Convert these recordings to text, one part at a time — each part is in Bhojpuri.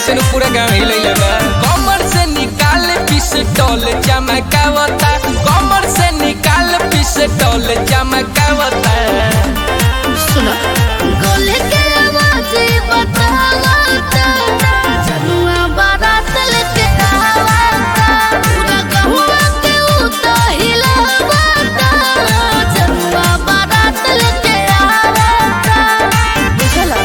से नु पूरा गांव हिलैले बा कमर से निकाल पिस्टल चमकावता कमर से निकाल पिस्टल चमकावता सुनो गोले के आवाज बतावता जनुआ बारात लेके आवाता पूरा गहुआ के उता हिलावता जनुआ बारात लेके आवाता बुझला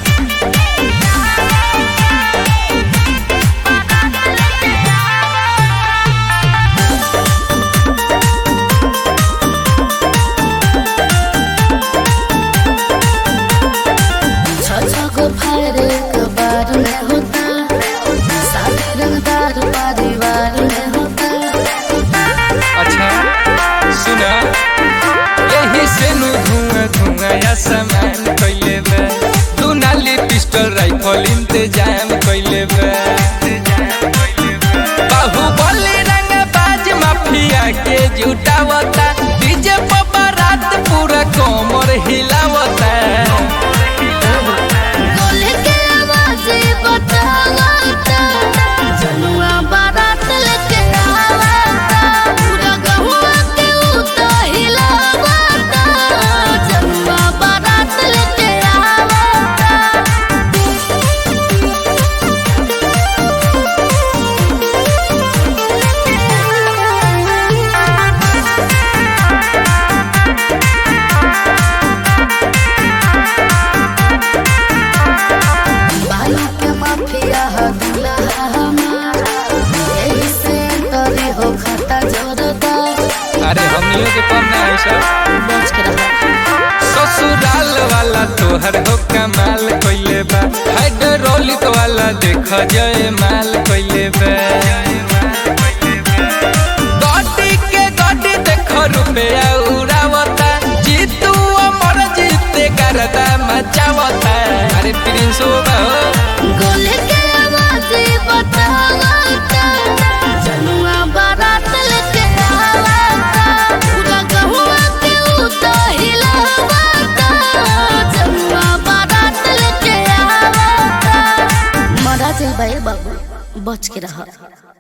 छको फायरे कबार में होता साथी रंगदार परिवार में होता अच्छा सुना यही से नु धुआं धुआं या सामान कइले बा दू नाली पिस्टल राइफल इंतजाम कइले बा बाहुबली रंग बाज माफिया के जुटावता डीजे पर बारात पूरा कमर हिलावता गोले के आवाज बतावता जनुआ बारात लेके आवाता पूरा गहुआ के उता हिलावता जनुआ बारात लेके आवाता बालू के माफिया ह दुल्हा हमार यही से तरी हो खाता जोरदार अरे हमनियों के कम ना है सब बच के रहा ससुराल वाला तोहर हो कमाल कइले बा हाइड्रोलिक वाला देख जय माल कइले बा गाड़ी के गाड़ी देख रुपया उड़ावता जीतू अमर जीते करदा मचावता अरे प्रिंस बा गोले के आवाज बतावता जनुआ बारात लेके आवाता पूरा गहुआ के उता हिलावता जनुआ बारात लेके आवाता मरा जाए बाबू बच के रहा